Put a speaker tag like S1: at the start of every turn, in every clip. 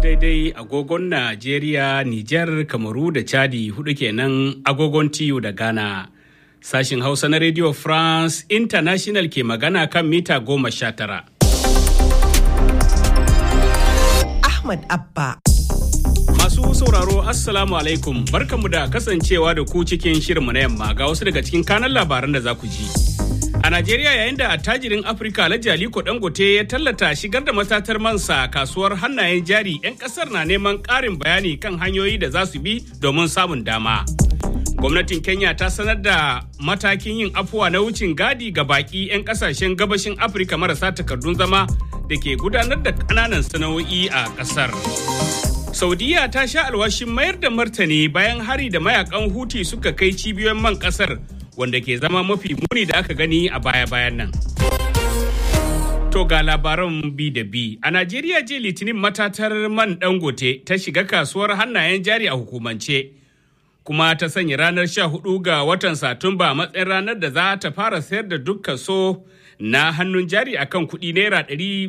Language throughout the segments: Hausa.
S1: daidai agogon Najeriya, Nijar, Kamaru da Chadi hudu kenan agogon TU da Ghana. Sashin Hausa na Radio France International ke magana kan mita goma sha tara.
S2: Ahmad Abba.
S1: Masu sauraro Assalamu alaikum barkanmu da kasancewa da ku cikin shirinmu na yamma ga wasu daga cikin kanan labaran da za ku ji. A Najeriya yayin da attajirin Afirka Alhaji Aliko Dangote ya tallata shigar da matatar mansa kasuwar hannayen jari 'yan kasar na neman ƙarin bayani kan hanyoyi da za su bi domin samun dama. Gwamnatin Kenya ta sanar da matakin yin afuwa na wucin gadi ga baki 'yan kasashen gabashin Afirka marasa takardun zama da ke gudanar da ƙananan sana'o'i a ƙasar. Saudiya ta sha alwashin mayar da martani bayan hari da mayakan Huti suka kai cibiyoyin man ƙasar wanda ke zama mafi muni da aka gani a baya-bayan nan. To ga labaran bi da bi. A Najeriya je litinin matatar man dangote ta shiga kasuwar hannayen jari a hukumance. Kuma ta sanya ranar 14 ga watan Satumba a matsayin ranar da za ta fara sayar da duk kaso na hannun jari akan kuɗi naira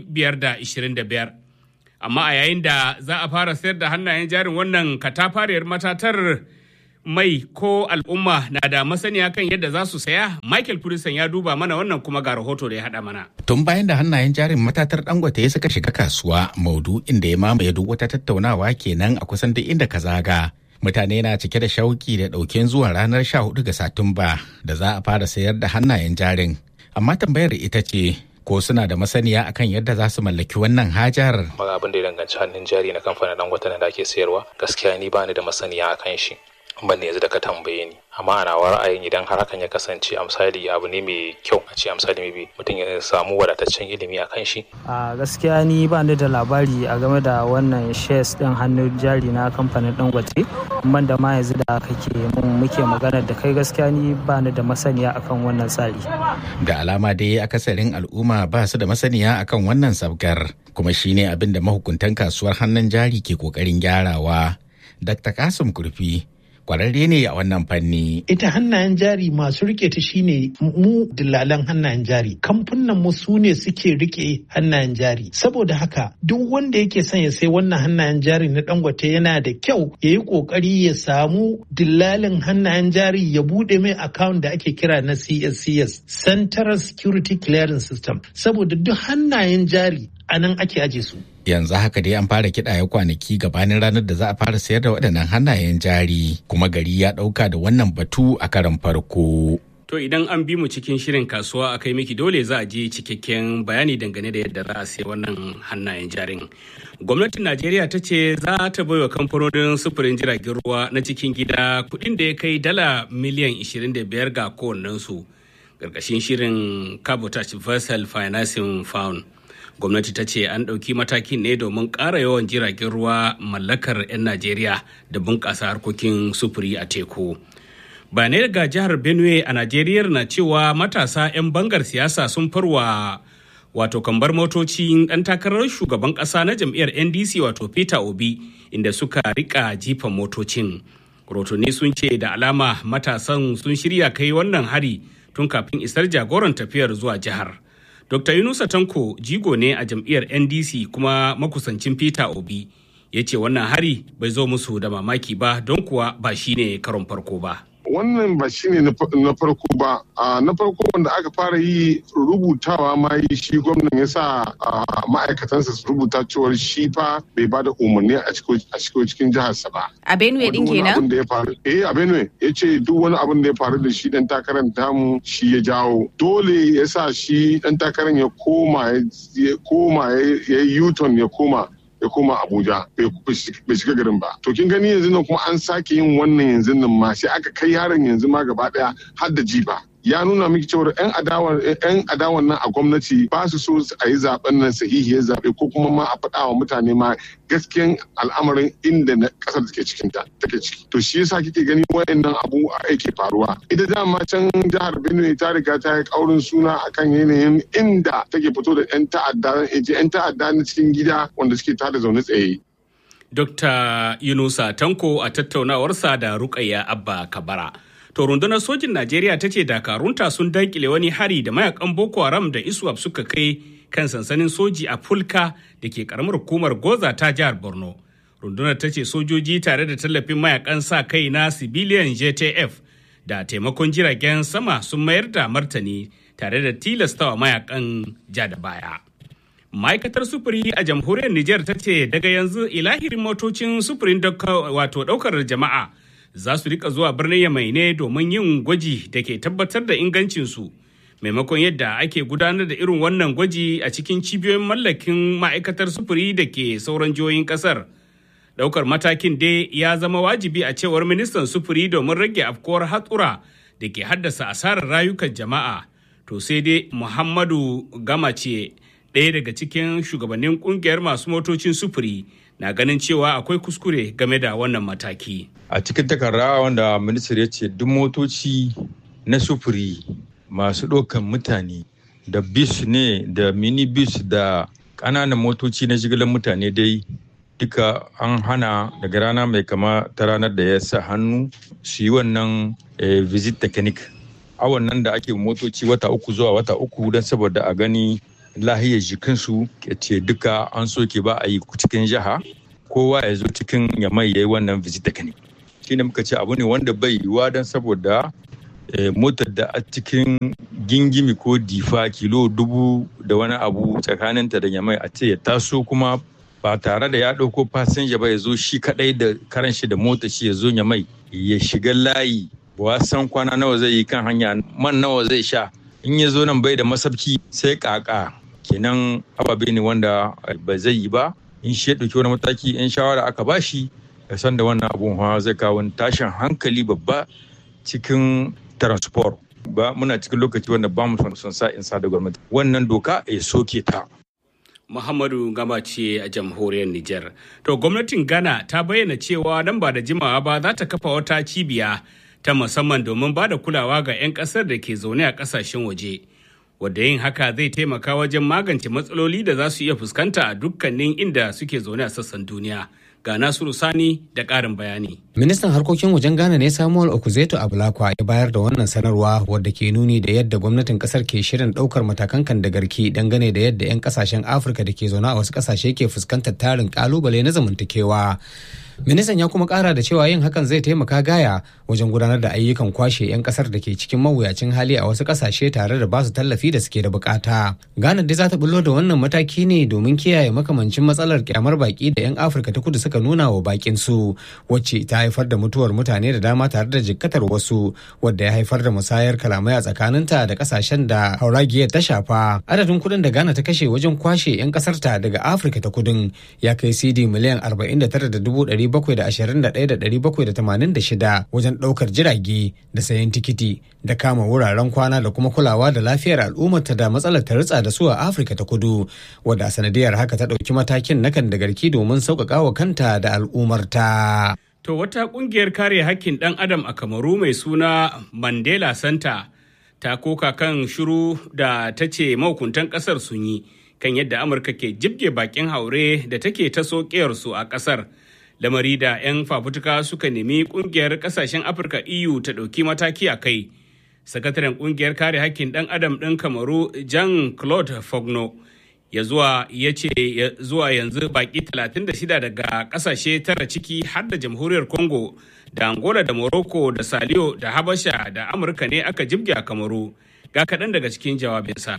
S1: 525. Amma a yayin da za a fara sayar da hannayen jarin wannan katafariyar matatar mai ko al'umma na da masaniya kan yadda za su saya michael Purisan ya duba mana wannan kuma ga rahoto da ya haɗa mana
S3: tun bayan da hannayen jarin matatar dangote ya suka shiga kasuwa maudu inda ya mamaye duk wata tattaunawa kenan a kusan duk inda ka zaga mutane na cike da shauki da ɗauken zuwa ranar 14 ga satumba da za a fara sayar da hannayen jarin amma tambayar ita ce ko suna da masaniya akan yadda za su mallaki wannan hajar.
S4: Maga abin da ya danganci hannun jari na kamfanin dangote da ake sayarwa gaskiya ni bani da masaniya akan shi. ban yanzu da ka tambaye ni amma ana wa ra'ayin idan har hakan ya kasance a misali abu ne mai kyau a ce a misali mai mutum ya samu wadataccen ilimi a kan shi
S5: a gaskiya ni ba ni da labari a game da wannan shares din hannun jari na kamfanin dangote ban da ma yanzu da kake mun muke magana da kai gaskiya ni ba ni da masaniya akan wannan tsari
S3: da alama dai akasarin al'umma ba su da masaniya akan wannan sabgar kuma shine abin da mahukuntan kasuwar hannun jari ke kokarin gyarawa dr kasim kurfi kwararre ne a wannan fanni.
S6: Ita hannayen jari masu rike ta shine mu dillalan hannayen jari. Kamfunan mu su ne suke rike hannayen jari. Saboda haka duk wanda yake son ya sai wannan hannayen jari na dangote yana da kyau ya yi kokari ya samu dillalin hannayen jari ya bude mai account da ake kira na CSCS Central Security Clearance System. Saboda duk hannayen jari a nan ake aje su.
S3: yanzu haka dai an fara kiɗaya kwanaki gabanin ranar da za a fara sayar da waɗannan hannayen jari kuma gari ya ɗauka da wannan batu a karan farko.
S1: To idan an bi mu cikin shirin kasuwa a kai miki dole za a je cikakken bayani dangane da yadda za a sai wannan hannayen jarin. Gwamnatin Najeriya ta ce za ta baiwa kamfanonin sufurin jiragen ruwa na cikin gida kuɗin da ya kai dala miliyan 25 ga kowannensu. Ƙarƙashin shirin Cabotage Vessel Financing Fund. gwamnati ta ce an ɗauki matakin ne domin ƙara yawan jiragen ruwa mallakar 'yan najeriya da bunƙasa harkokin sufuri a teku bayanai daga jihar benue a najeriya na cewa matasa 'yan bangar siyasa sun farwa wato kambar motoci ɗan takarar shugaban ƙasa na jam'iyyar ndc wato peter obi inda suka rika jifan motocin rotuni sun ce da alama matasan sun shirya kai wannan hari tun kafin isar jagoran tafiyar zuwa jihar. Dr. Yunusa Tanko jigo ne a jam'iyyar NDC kuma makusancin Peter Obi ya ce wannan hari bai zo musu da mamaki ba don kuwa ba shi ne karon farko ba.
S7: Wannan ba shi ne na farko ba. Na farko wanda aka fara yi rubutawa ma yi shi gwamnan ya sa ma'aikatansa su rubuta cewar shi fa bai ba da umarni a cikin jiharsa ba.
S8: A Benue din kenan?
S7: Eh a Benue ya ce duk wani abin da ya faru da shi dan takarar tamu shi ya jawo. Dole ya sa shi dan takarar ya koma ya koma ya yi Yuton ya koma ya koma Abuja bai shiga garin ba. To kin gani yanzu nan kuma an sake yin wannan yanzu nan ma sai aka kai yaron yanzu ma gaba daya har da jiba. ya nuna miki cewa yan adawan yan adawan nan a gwamnati ba su so a yi zaben nan sahihiyar zabe ko kuma ma a faɗa wa mutane ma gaskiyan al'amarin inda na ƙasar take cikin ta take ciki to shi yasa kike gani wayannan abu yake faruwa ita dama can jihar Benue ta riga ta yi kaurin suna akan yanayin inda take fito da yan ta'adda yan ta'adda na cikin gida wanda suke tada zaune tsaye
S1: Dr. Yunusa Tanko a tattaunawarsa da Rukayya Abba Kabara. To rundunar sojin Najeriya ta ce dakarunta sun dankile wani hari da mayakan Boko Haram da ISWAP suka kai kan sansanin soji a Fulka da ke karamar hukumar Goza ta jihar Borno. rundunar ta ce sojoji tare da tallafin mayakan sa kai na civilian jtf da taimakon jiragen sama sun mayar da martani tare da tilastawa mayakan ja da baya ma'aikatar sufuri a jamhuriyar niger ta ce daga yanzu ilahirin motocin sufurin wato daukar jama'a za su rika zuwa birnin yamai ne domin yin gwaji da ke tabbatar da ingancinsu maimakon yadda ake gudanar da irin wannan gwaji a cikin cibiyoyin mallakin ma'aikatar sufuri da ke sauran jihohin kasar daukar matakin dai ya zama wajibi a cewar ministan sufuri domin rage afkuwar hatsura da ke haddasa asarar rayukan jama'a to sai dai muhammadu gamace ɗaya daga cikin shugabannin kungiyar masu motocin sufuri na ganin cewa akwai kuskure game da wannan mataki
S8: a cikin takarda wanda ministar ya ce duk motoci na sufuri masu ɗaukan mutane da bis ne da mini bis da ƙananan motoci na jigilar mutane dai duka an hana daga rana mai kama ta ranar da ya sa hannu su yi wannan visit technique awon nan da ake motoci wata uku zuwa wata uku don saboda a gani lahiyar jikinsu ce duka an soke ba a yi cikin jiha kowa ya zo cikin yamai ya yi wannan visit technique shi ne muka ce abu ne wanda bai yiwuwa don saboda motar da a cikin gingimi ko difa kilo dubu da wani abu tsakaninta da yamai a ce ya taso kuma ba tare da ya ɗauko fasinja ba ya zo shi kaɗai da karan shi da mota shi ya zo yamai ya shiga layi ba san kwana nawa zai yi kan hanya man nawa zai sha in ya zo nan bai da masabki sai kaka kenan ababe ne wanda ba zai yi ba in shi ya ɗauki wani mataki in shawara aka bashi ya san da wannan abun hawa zai kawo tashin hankali babba cikin transport ba muna cikin lokaci wanda ba mu son sa in sa da gwamnati wannan doka ya soke ta
S1: Muhammadu Gama ce a jamhuriyar Nijar. To gwamnatin Ghana ta bayyana cewa nan ba da jimawa ba za ta kafa wata cibiya ta musamman domin ba da kulawa ga 'yan ƙasar da ke zaune a ƙasashen waje. Wadda yin haka zai taimaka wajen magance matsaloli da za su iya fuskanta a dukkanin inda suke zaune a sassan duniya. Ga Nasiru Sani da ƙarin bayani.
S9: Ministan harkokin wajen Ghana ne Samuel Okuzeto Abulakwa ya bayar da wannan sanarwa wadda ke nuni da yadda gwamnatin kasar ke shirin ɗaukar matakan kan da garki dangane da yadda 'yan kasashen Afirka da ke zaune a wasu kasashe ke fuskantar tarin kalubale na zamantakewa. Ministan ya kuma kara da cewa yin hakan zai taimaka gaya wajen gudanar da ayyukan kwashe 'yan kasar da ke cikin mawuyacin hali a wasu kasashe tare da basu tallafi da suke da bukata. Ghana dai za ta bullo da wannan mataki ne domin kiyaye makamancin matsalar kyamar baki da 'yan Afirka ta kudu suka nuna wa bakin su wacce ta haifar da mutuwar mutane da dama tare da jikkatar wasu wadda ya haifar da musayar kalamai a tsakaninta da kasashen da hauragiyar ta shafa. Adadin kuɗin da Ghana ta kashe wajen kwashe 'yan kasarta daga Afirka ta kudin ya kai CD miliyan 49,000 721,786 wajen ɗaukar jirage da sayan tikiti da kama wuraren kwana da kuma kulawa da lafiyar al'ummarta da matsalar ta ritsa da su a afirka ta kudu wadda a sanadiyar haka ta ɗauki matakin na kan da garki domin sauƙaƙa wa kanta da al'ummarta.
S1: To wata ƙungiyar kare hakkin ɗan adam a kamaru mai suna Mandela Center ta koka kan shiru da ta ce mahukuntan ƙasar sun yi kan yadda Amurka ke jibge bakin haure da take ta su a ƙasar. lamari da 'yan fafutuka suka nemi kungiyar kasashen afirka eu ta ɗauki mataki a kai sakataren kungiyar kare hakkin ɗan adam ɗin kamaru jean claude fogno ya zuwa ya ce zuwa yanzu baki 36 daga kasashe tara ciki har da jamhuriyar congo da angola da morocco da saliyo da habasha da amurka ne aka jibge a kamaru ga kaɗan daga cikin jawabinsa.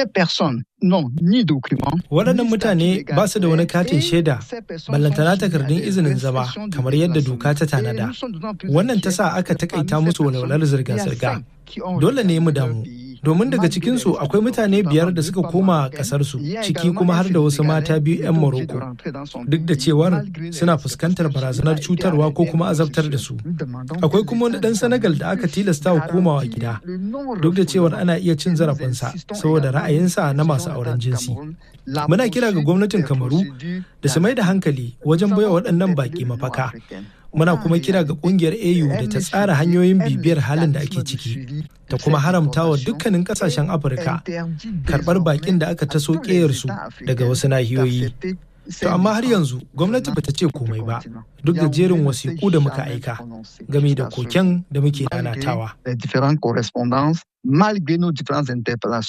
S10: Waɗannan mutane ba su da wani katin shaida, ballantana takardun izinin zama kamar yadda doka ta tanada. Wannan ta sa aka takaita musu walwalar zirga-zirga. Dole ne mu damu. Domin daga cikinsu akwai mutane biyar da suka koma ƙasarsu, ciki kuma har da wasu mata biyu 'yan Morocco. Duk da cewar suna fuskantar barazanar cutarwa ko kuma azabtar da su. Akwai kuma wani ɗan Senegal da aka tilasta wa komawa gida. Duk da cewar ana iya cin zarafinsa saboda ra'ayinsa na masu auren jinsi. Muna kira ga gwamnatin Kamaru da su mai da hankali wajen baiwa waɗannan baƙi mafaka. Muna kuma kira ga ƙungiyar AU da ta tsara hanyoyin bibiyar halin da ake ciki, ta kuma haramta wa dukkanin ƙasashen Afirka karɓar baƙin da aka taso ƙeyarsu daga wasu nahiyoyi. To amma har yanzu gwamnati bata ce komai ba duk da jerin wasiƙu da muka aika game da koken da muke nanatawa.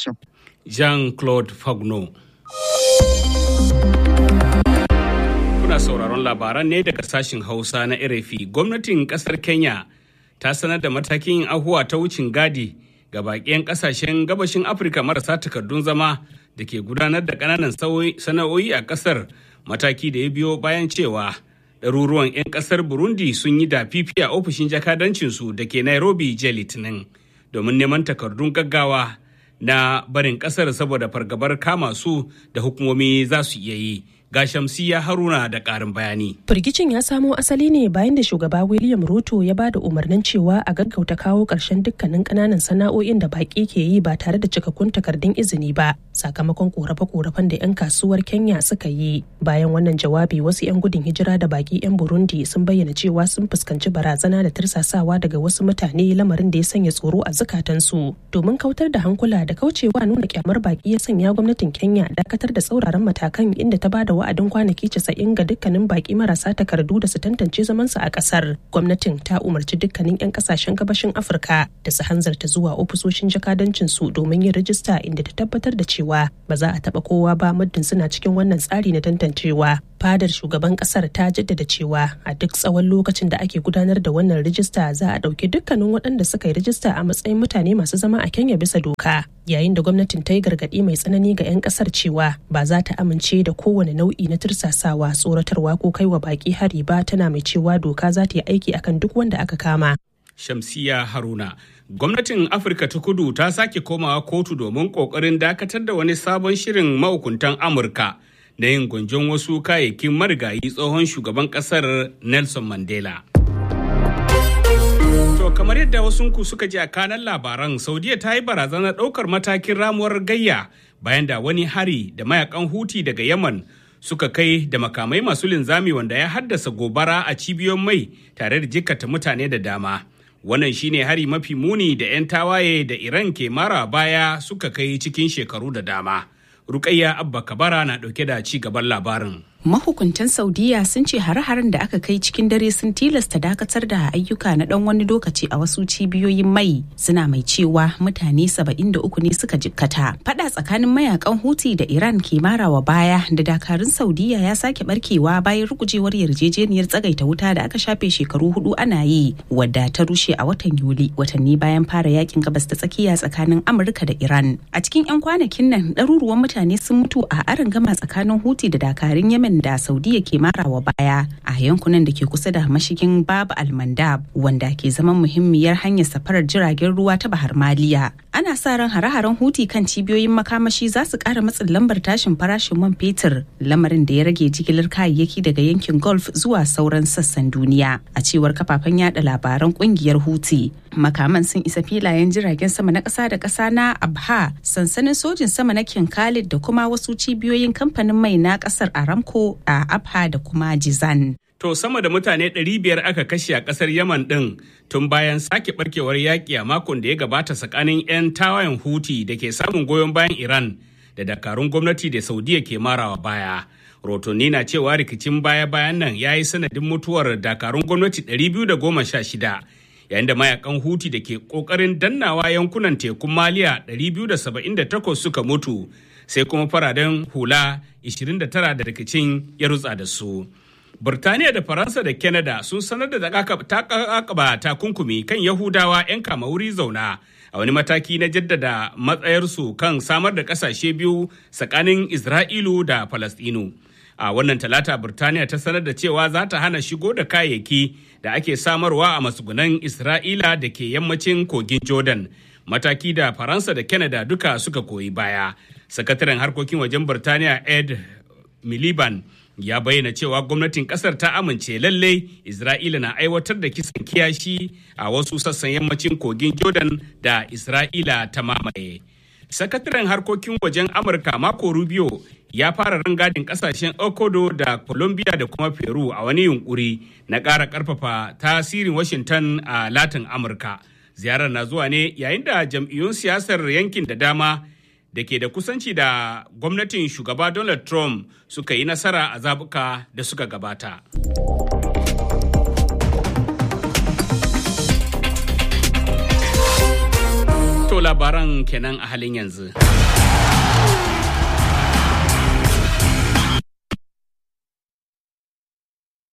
S1: Jean-Claude Fagno. ana sauraron labaran ne daga sashin Hausa na RFI. Gwamnatin kasar Kenya ta sanar da matakin yin ahuwa ta wucin gadi ga baƙiyan ƙasashen gabashin Afirka marasa takardun zama da ke gudanar da ƙananan sana'o'i a ƙasar mataki da ya biyo bayan cewa ɗaruruwan 'yan ƙasar Burundi sun yi da fifi a ofishin jakadancinsu da ke Nairobi jiya Litinin domin neman takardun gaggawa na barin ƙasar saboda fargabar kama su da hukumomi za su iya yi. ga shamsiya haruna da karin bayani.
S11: firgicin ya samo asali ne bayan da shugaba william ruto ya ba da umarnin cewa a gaggauta kawo ƙarshen dukkanin ƙananan sana'o'in da baƙi ke yi ba tare da cikakkun takardun izini ba sakamakon korafe-korafen da 'yan kasuwar kenya suka yi bayan wannan jawabi wasu 'yan gudun hijira da baƙi 'yan burundi sun bayyana cewa sun fuskanci barazana da tirsasawa daga wasu mutane lamarin da ya sanya tsoro a zukatansu domin kautar da hankula da kaucewa nuna kyamar baƙi ya sanya gwamnatin kenya dakatar da tsauraran matakan inda ta ba da wa'adin kwanaki casa'in ga dukkanin baki marasa takardu da su tantance zamansu a kasar gwamnatin ta umarci dukkanin 'yan kasashen gabashin afirka da su hanzarta zuwa ofisoshin jakadancin su domin yin rajista inda ta tabbatar da cewa ba za a taba kowa ba muddin suna cikin wannan tsari na tantancewa fadar shugaban kasar ta jaddada cewa a duk tsawon lokacin da ake gudanar da wannan rijista za a ɗauki dukkanin waɗanda suka yi rijista a matsayin mutane masu zama a kenya bisa doka yayin da gwamnatin ta yi gargaɗi mai tsanani ga 'yan ƙasar cewa ba za ta amince da kowane nau'i na tursasawa tsoratarwa ko kai wa baƙi hari ba tana mai cewa doka za ta yi aiki akan duk wanda aka kama
S1: Shamsiya Haruna. Gwamnatin Afirka ta kudu ta sake komawa kotu domin ƙoƙarin dakatar da wani sabon shirin mahukuntan Amurka na yin gwanjon wasu kayayyakin marigayi tsohon shugaban ƙasar Nelson Mandela. To kamar yadda wasunku suka ji a kanan labaran Saudiya ta yi barazanar ɗaukar matakin ramuwar gayya bayan da wani hari da mayakan huti daga Yaman suka kai da makamai masu linzami wanda ya haddasa gobara a cibiyoyin mai tare da jikkata mutane da dama. Wannan shine hari mafi muni da 'yan tawaye da Iran ke mara baya suka kai cikin shekaru da dama. Rukayya Abba Kabara na ɗauke da ci gaban labarin.
S12: mahukuntan saudiya sun ce hare-haren da aka kai cikin dare sun tilasta dakatar da ayyuka na dan wani lokaci a wasu cibiyoyin mai suna mai cewa mutane 73 ne suka jikkata fada tsakanin mayakan huti da iran ke marawa baya da dakarun saudiya ya sake barkewa bayan rugujewar yarjejeniyar tsagaita wuta da aka shafe shekaru hudu ana yi wadda ta rushe a watan yuli watanni bayan fara yakin gabas ta tsakiya tsakanin amurka da iran a cikin 'yan kwanakin nan ɗaruruwan mutane sun mutu a arin gama tsakanin huti da dakarun yemen da saudiya ke marawa baya a yankunan da ke kusa da mashigin babu almandab wanda ke zaman muhimmiyar hanyar safarar jiragen ruwa ta bahar maliya ana sa ran hare-haren huti kan cibiyoyin makamashi za su kara matsin lambar tashin farashin man fetur lamarin da ya rage jigilar kayayyaki daga yankin gulf zuwa sauran sassan duniya a cewar kafafen yada labaran kungiyar huti makaman sun isa filayen jiragen sama na ƙasa da ƙasa na abha sansanin sojin sama na kin khalid da kuma wasu cibiyoyin kamfanin mai na ƙasar aramco a Abha da kuma Jizan.
S1: To sama da mutane 500 aka kashe a kasar Yaman ɗin tun bayan sake barkewar yaƙi a makon da ya gabata tsakanin 'yan tawayen Huti da ke samun goyon bayan Iran da dakarun gwamnati da Saudiya ke marawa baya. Rotonni na cewa rikicin baya-bayan nan ya yi sanadin mutuwar dakarun gwamnati 216 yayin da mayakan Huti da ke ƙoƙarin dannawa yankunan tekun Maliya 278 suka mutu. sai kuma fararen hula 29 da rikicin ya rutsa da su. Burtaniya da Faransa da Canada sun sanar da takaba takunkumi kan Yahudawa 'yan kama wuri zauna a wani mataki na jaddada matsayarsu kan samar da kasashe biyu tsakanin Isra'ilu da Falastinu. A wannan talata Burtaniya ta sanar da cewa za ta hana shigo da kayayyaki da ake samarwa a matsugunan Isra'ila da ke yammacin kogin Jordan. Mataki da Faransa da Canada duka suka koyi baya. sakataren harkokin wajen Birtaniya Ed Miliband ya bayyana cewa gwamnatin kasar ta amince lalle Isra'ila na aiwatar da kisan kiyashi a wasu sassan yammacin kogin Jordan da Isra'ila ta mamaye. Sakataren harkokin wajen Amurka Marco Rubio ya fara rangadin kasashen Ecuador da Colombia da kuma Peru a wani yunkuri na ƙara ƙarfafa tasirin Washington a Latin Amurka. Ziyarar na zuwa ne yayin da jam'iyyun siyasar yankin da dama da ke da kusanci da gwamnatin shugaba Donald Trump suka yi nasara a zabuka da suka gabata. To labaran kenan a halin yanzu.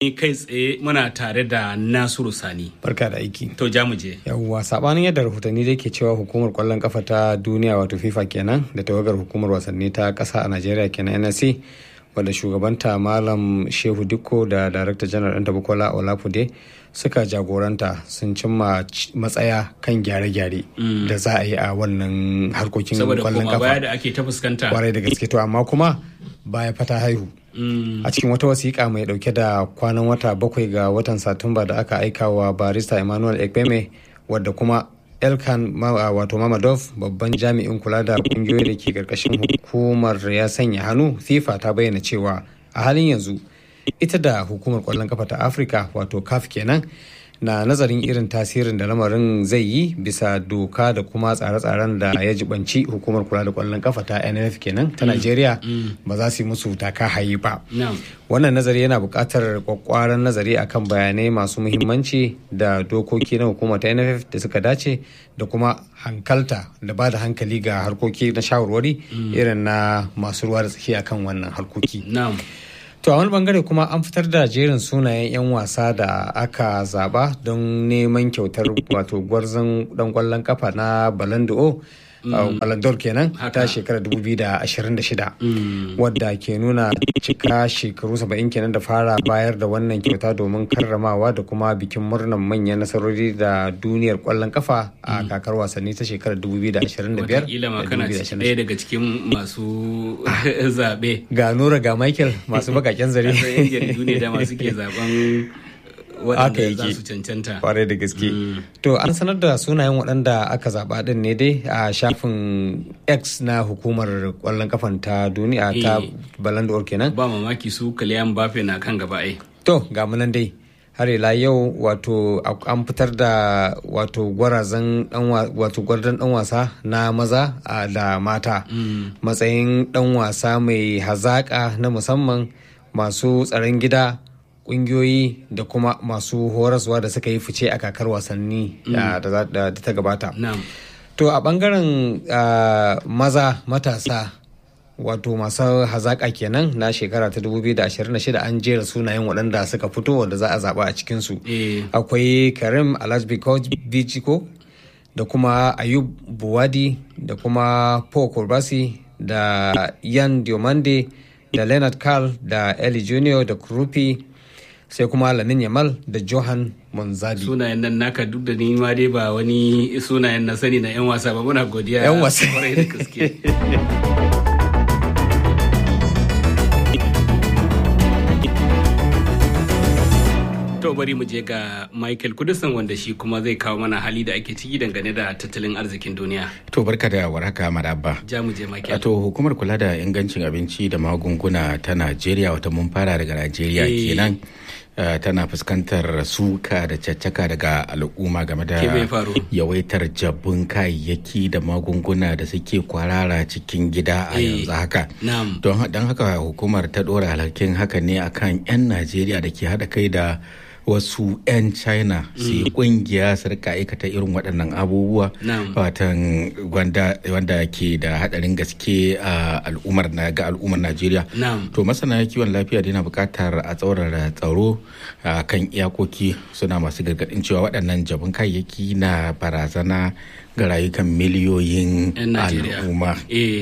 S1: kai tsaye muna tare da Nasiru Sani.
S9: Barka da aiki.
S1: To ja mu je.
S9: Yawwa sabanin yadda rahotanni da ke cewa hukumar kwallon kafa ta duniya wato FIFA kenan da tawagar hukumar wasanni ta ƙasa a Najeriya kenan NSC wadda shugabanta Malam Shehu Dikko da Darakta Janar Ɗanta Bukola Olafude suka jagoranta sun cimma matsaya kan gyare-gyare da za a yi a wannan harkokin kwallon kafa.
S1: Saboda baya da ake ta fuskanta.
S9: Kwarai da gaske to amma kuma baya fata haihu. a cikin wata wasiƙa mai ɗauke da kwanan wata bakwai ga watan satumba da aka aika wa barista emmanuel ekpeme wadda kuma elkan wato mamadov babban jami'in kula da ƙungiyoyi da ke ƙarƙashin hukumar ya sanya hannu fifa ta bayyana cewa a halin yanzu ita da hukumar ƙwallon kafa ta afirka wato caf kenan na nazarin irin tasirin da lamarin zai yi bisa doka da kuma tsare-tsaren da ya jibanci hukumar kula da kwallon kafa ta nff kenan ta najeriya ba za su yi musu taka hayi ba wannan nazari yana buƙatar kwakwaran nazari akan bayanai masu muhimmanci da dokoki na hukumar ta nff da suka dace da kuma hankalta da ba da hankali ga harkoki na shawarwari irin na masu ruwa da tsaki akan wannan harkoki To a wani bangare kuma an fitar da jerin sunayen 'yan wasa da aka zaba don neman kyautar wato gwarzon dan kwallon kafa na Balando Balandor kenan ta shekarar 2026 wadda ke nuna cika shekaru 70 kenan da fara bayar da wannan kyauta domin karramawa da kuma bikin murnar manyan nasarori da duniyar kwallon kafa a kakar wasanni ta shekarar 2025
S1: Wataƙila ma kana ɗaya daga cikin masu zaɓe.
S9: Ga Nura ga Michael masu bakaken zare.
S1: Yan jaridu ne da masu ke zaben waɗanda za su cancanta.
S9: Kwarai da gaske. To an sanar da sunayen waɗanda aka zaɓa ɗin ne dai a shafin X na hukumar ƙwallon kafan ta duniya ta Balandor kenan.
S1: Ba mamaki su Kylian Mbappe na kan gaba ai.
S9: To ga munan dai. har ila yau wato an fitar da wato gwarazan wato gwarzon dan wasa na maza da mata matsayin dan wasa mai hazaka na musamman masu tsaron gida kungiyoyi da kuma masu horaswa da suka yi fice a kakar wasanni da ta gabata to a bangaren maza matasa wato masu hazaƙa kenan na shekara ta 2026 an jera sunayen waɗanda suka fito wanda za a zaɓa a cikinsu akwai karim alajbiko da kuma ayub buwadi da kuma paul kurbasi da yan diomande da leonard carl da eli junior da krupi sai kuma lamin yamal da johan monzadi
S1: sunayen nan naka duk da ni ma dai ba wani sunayen na sani na 'yan wasa ba muna godiya
S9: yan wasa
S1: da gaske To bari mu je ga Michael Kudusan wanda shi kuma zai kawo mana hali da ake ciki dangane da tattalin arzikin duniya.
S3: To barka da warhaka madabba.
S1: Ja mu je Michael.
S3: To hukumar kula da ingancin abinci da magunguna ta Najeriya wata mun fara daga Najeriya kenan. Uh, tana fuskantar suka da caccaka daga al'umma game da yawaitar jabbun kayayyaki da magunguna da suke kwarara cikin gida a yanzu haka don haka hukumar ta dora alhakin haka ne akan 'yan najeriya da ke haɗa kai da wasu 'yan china su yi kungiya su rika aikata irin waɗannan abubuwa watan wanda ke da haɗarin gaske a al'ummar ga al'ummar najeriya to masana kiwon lafiya yana buƙatar a tsaurara tsaro kan iyakoki suna masu gargaɗin cewa waɗannan jabin kayayyaki na barazana ga rayukan miliyoyin al'umma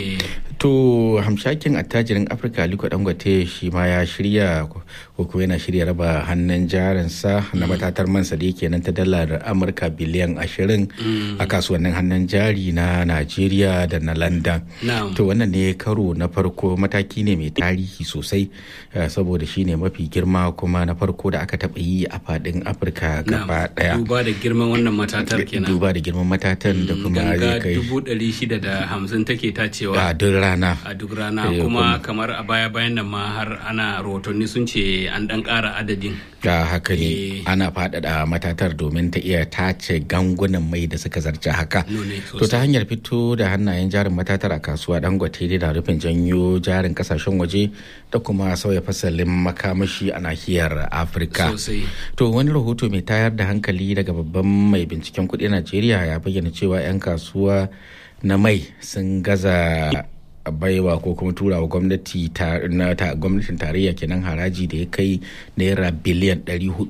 S3: to hamshakin attajirin afirka aliko dangote shi ma ya shirya ko kuma yana shirya raba hannun jarinsa na matatar mansa da yake nan ta dalar amurka biliyan ashirin a kasuwannin hannun jari na najeriya da na london to wannan ne karo na farko mataki ne mai tarihi sosai saboda shi ne mafi girma kuma na farko da aka taɓa yi a faɗin afirka gaba ɗaya
S1: duba da girman wannan matatar kenan
S3: duba da girman matatan da kuma
S1: ganga dubu ɗari shida da hamsin take tacewa
S3: a duk rana
S1: a duk rana kuma kamar a baya bayan nan ma har ana rahotanni sun ce an ɗan ƙara adadin
S3: da haka ne ana faɗaɗa matatar domin ta iya tace gangunan mai da suka zarce haka to ta hanyar fito da hannayen jarin matatar a kasuwa dangote da rufin janyo jarin kasashen waje da kuma sauya fasalin makamashi a nahiyar afirka to wani rahoto mai tayar da hankali daga babban mai binciken kuɗi najeriya ya bayyana cewa 'yan kasuwa na mai sun gaza baiwa ko kuma turawa gwamnati na gwamnatin tarayya kenan haraji da ya kai naira biliyan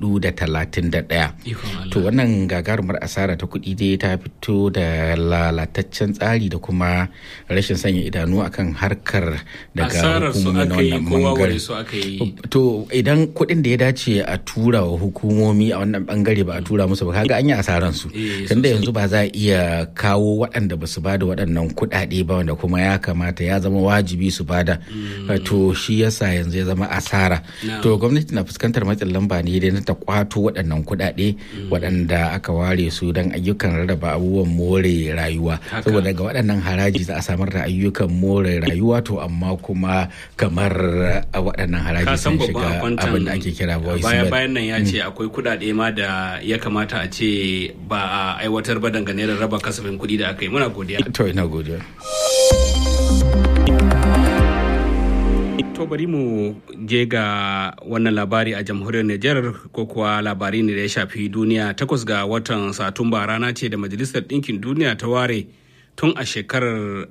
S3: 431 to wannan gagarumar asara ta kuɗi dai ta fito da lalataccen tsari da kuma rashin sanya idanu akan harkar daga hukumomi na wannan bangare to idan kuɗin da ya dace a tura wa hukumomi a wannan bangare ba a tura musu ba kaga an yi asaran su tunda yanzu ba za a iya kawo waɗanda ba su ba da waɗannan kuɗaɗe ba wanda kuma ya kamata ya zama wajibi su bada to shi yasa yanzu ya zama asara to gwamnati na fuskantar matsin lamba ne dai na ta kwato waɗannan kuɗaɗe waɗanda aka ware su don ayyukan rarraba abubuwan more rayuwa saboda ga waɗannan haraji za a samar da ayyukan more rayuwa to amma kuma kamar waɗannan haraji sun shiga abin da ake kira voice
S1: baya bayan nan ya ce akwai kuɗaɗe ma da ya kamata a ce ba a aiwatar ba dangane da raba kasafin kuɗi da aka yi muna godiya
S3: to ina godiya
S1: to bari mu je ga wannan labari a jamhuriyar Nijar ko kuwa labari ne da ya shafi duniya takwas ga watan Satumba rana ce da Majalisar Ɗinkin Duniya ta ware tun a shekarar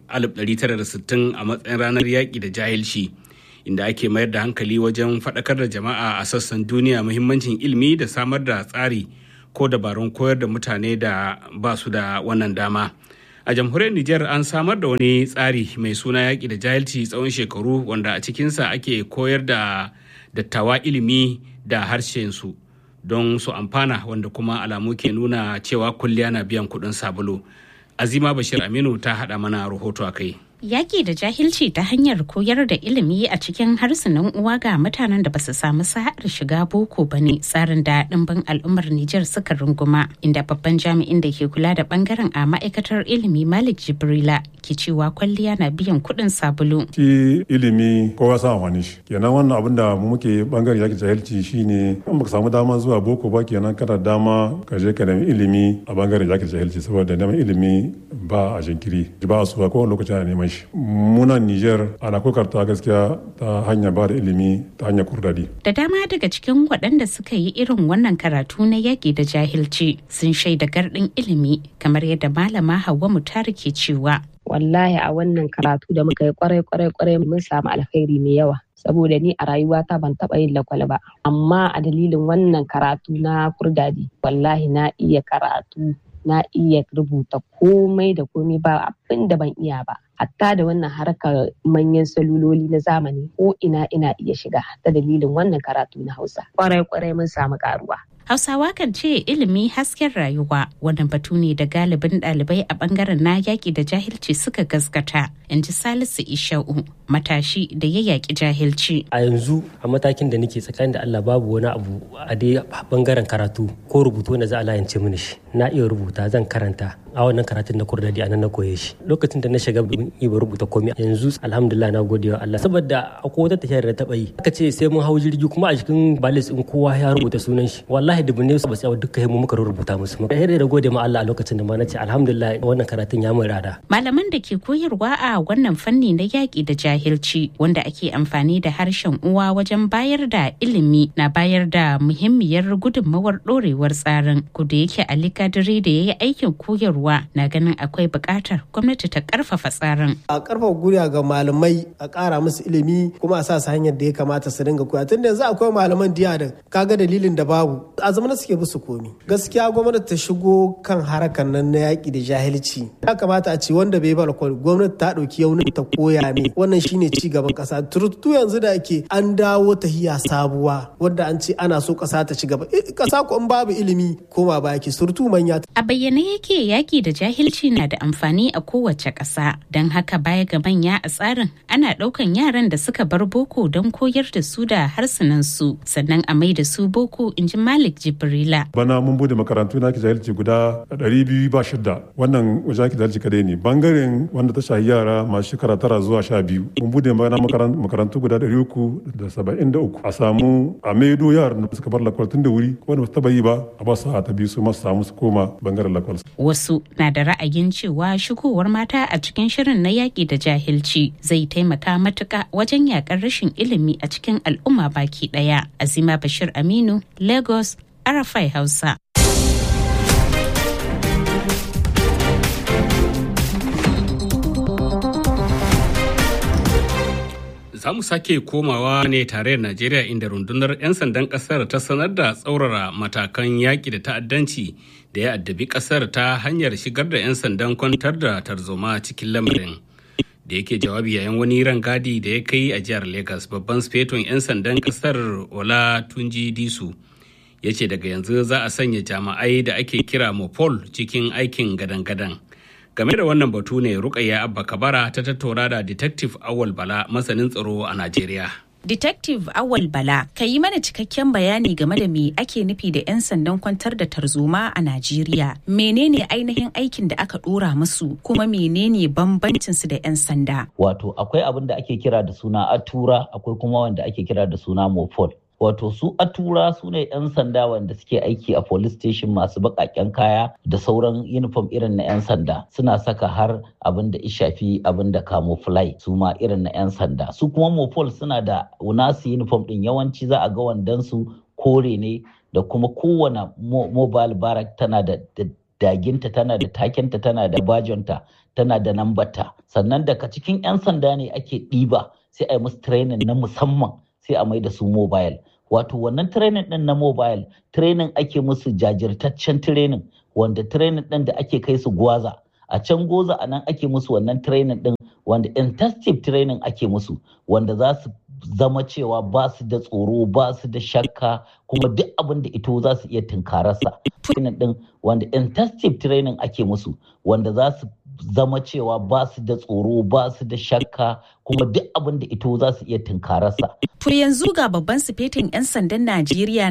S1: 1960 a matsayin ranar yaƙi da jahilci inda ake mayar da hankali wajen faɗakar da jama'a a sassan duniya muhimmancin ilimi da samar da tsari ko dabarun koyar da mutane da ba su da wannan dama. a jamhuriyar Nijar an samar da wani tsari mai suna yaƙi da jahilci tsawon shekaru wanda a cikinsa ake koyar da dattawa ilimi da harshensu don su amfana wanda kuma alamu ke nuna cewa kulliya na biyan kuɗin sabulu. Azima Bashir Aminu ta haɗa mana rahoto a kai.
S12: Yaƙi da jahilci ta hanyar koyar da ilimi a cikin harsunan uwa ga mutanen da basu samu sa'ar shiga boko ba ne tsarin da ɗimbin al'ummar Nijar suka runguma inda babban jami'in da ke kula da bangaren a ma'aikatar ilimi Malik Jibrila ke cewa kwalliya na biyan kuɗin sabulu.
S13: Shi ilimi kowa sa amfani shi. Kenan wannan abin da mu muke bangaren yaƙi jahilci shine in baka samu dama zuwa boko ba kenan kana dama ka je ka nemi ilimi a bangaren yaƙi jahilci saboda neman ilimi ba a jinkiri ba a suwa kowane lokaci ana neman shi munan niger ana kokarta gaskiya ta hanyar ba da ilimi ta hanyar kurdadi
S12: da dama daga cikin waɗanda suka yi irin wannan karatu na yaƙi da jahilci sun shaida gardin ilimi kamar yadda malama hawa mutari ke cewa
S14: wallahi a wannan karatu da muka yi kwarai kwarai kwarai mun samu alkhairi mai yawa saboda ni a rayuwata ban taɓa yin lakwal ba amma a dalilin wannan karatu na kurdadi wallahi na iya karatu na iya rubuta komai da komai ba abin da ban iya ba hatta da wannan harkar manyan saluloli na zamani ko ina ina iya shiga ta dalilin wannan karatu na hausa kwarai kwarai mun samu karuwa
S12: Hausawa kan ce ilimi hasken rayuwa wannan batu ne da galibin ɗalibai a bangaren na yaƙi da jahilci suka gaskata in ji Salisu Isha'u matashi da ya yaƙi jahilci.
S15: A yanzu a matakin da nake tsakanin da Allah babu wani abu a dai bangaren karatu ko rubutu wanda za a layance mini shi na iya rubuta zan karanta a wannan karatun na kurdadi a nan na koye shi lokacin da na shiga iya rubuta komai yanzu alhamdulillah na gode wa Allah saboda akwai wata tafiyar da taɓa yi aka ce sai mun hau jirgi kuma a cikin balis in kowa ya rubuta sunan shi wallahi dubu ne ba sai duka mu muka rubuta musu muka da gode ma Allah a lokacin da ma na ce alhamdulillah wannan karatun ya mun rada
S12: malaman da ke koyarwa a wannan fanni na yaƙi da jahilci wanda ake amfani da harshen uwa wajen bayar da ilimi na bayar da muhimmiyar gudunmawar ɗorewar tsarin kuda yake Ali Kadiri da ya yi aikin koyarwa na ganin akwai buƙatar gwamnati ta ƙarfafa tsarin.
S16: A ƙarfafa guriya ga malamai a ƙara musu ilimi kuma a sa su hanyar da ya kamata su dinga koya tunda yanzu akwai malaman diya da kaga dalilin da babu a zamanin suke musu komi. Gaskiya gwamnati ta shigo kan harakan nan na yaƙi da jahilci. Ya kamata a ce wanda bai bar gwamnati ta ɗauki yaunin ta koya ne wannan shine ci gaban ƙasa. Turutu yanzu da ake an dawo tahiya sabuwa wadda an ce ana so ƙasa ta ci gaba. Ƙasa ko in babu ilimi koma baki surutu manya.
S12: A bayyane yake yaƙi da jahilci na da amfani a kowace ƙasa don haka baya ga manya a tsarin ana ɗaukan yaran da suka bar boko don koyar da su da harsunan su sannan a mai da su boko in ji Malik Jibrila.
S13: Bana mun bude makarantu na jahilci guda ɗari biyu ba shida wannan wajen jahilci kadai ne bangaren wanda ta shahi yara masu shekara tara zuwa sha biyu mun bude makarantu guda ɗari uku da saba'in da uku a samu a maido yaran da suka bar lakwal tun da wuri wanda ba su taɓa yi ba a ba su ta biyu su masu samu su koma bangaren lakwal.
S12: Wasu na da ra'ayin cewa shigowar mata a cikin shirin na yaƙi da jahilci zai taimaka matuƙa wajen yaƙar rashin ilimi a cikin al'umma baki ɗaya. Azima Bashir Aminu, Lagos, Arafai Hausa.
S1: za mu sake komawa ne tare da Najeriya inda rundunar 'yan sandan kasar ta sanar da tsaurara matakan yaƙi da ta'addanci da ya addabi kasar ta hanyar shigar da 'yan sandan kwantar da tarzoma cikin lamarin. Da yake jawabi yayin wani rangadi da ya kai a jihar Legas babban sfeton 'yan sandan kasar Ola Tunji Disu ya ce daga yanzu za a sanya jami'ai da ake kira Mopol cikin aikin gadan-gadan. game da wannan batu ne rukayya abba kabara ta tattauna da detective awal bala masanin tsaro a najeriya
S12: Detective Awal Bala, ka yi mana cikakken bayani game da me ake nufi da 'yan sandan kwantar da tarzoma a Najeriya. Menene ainihin aikin da aka dora musu kuma menene bambancin su da 'yan sanda?
S17: Wato akwai abin da ake kira da suna atura, akwai kuma wanda ake kira da suna mofol. wato su atura su ne 'yan sanda wanda suke aiki a police station masu baƙaƙen kaya da sauran uniform irin na 'yan sanda suna saka har abin da shafi abin da camouflage su ma irin na 'yan sanda su kuma mopol suna da nasu uniform din yawanci za a ga wandan su kore ne da kuma kowane mobile barrack tana da daginta tana da takinta tana da bajonta tana da nambata sannan daga cikin 'yan sanda ne ake ɗiba sai a yi musu training na musamman sai a mai da su mobile wato wannan training din na mobile training ake musu jajirtaccen training wanda training din da ake kai su gwaza a can goza a nan ake musu wannan training din wanda intensive training ake musu wanda za su zama cewa ba su da tsoro ba su da shakka kuma duk abin da ito za su iya tunkararsa training din wanda intensive training ake musu wanda za su zama cewa ba su da tsoro ba su da shakka kuma duk abin da ito za su iya tunkararsa.
S12: To yanzu ga babban sifetin 'yan sandan Najeriya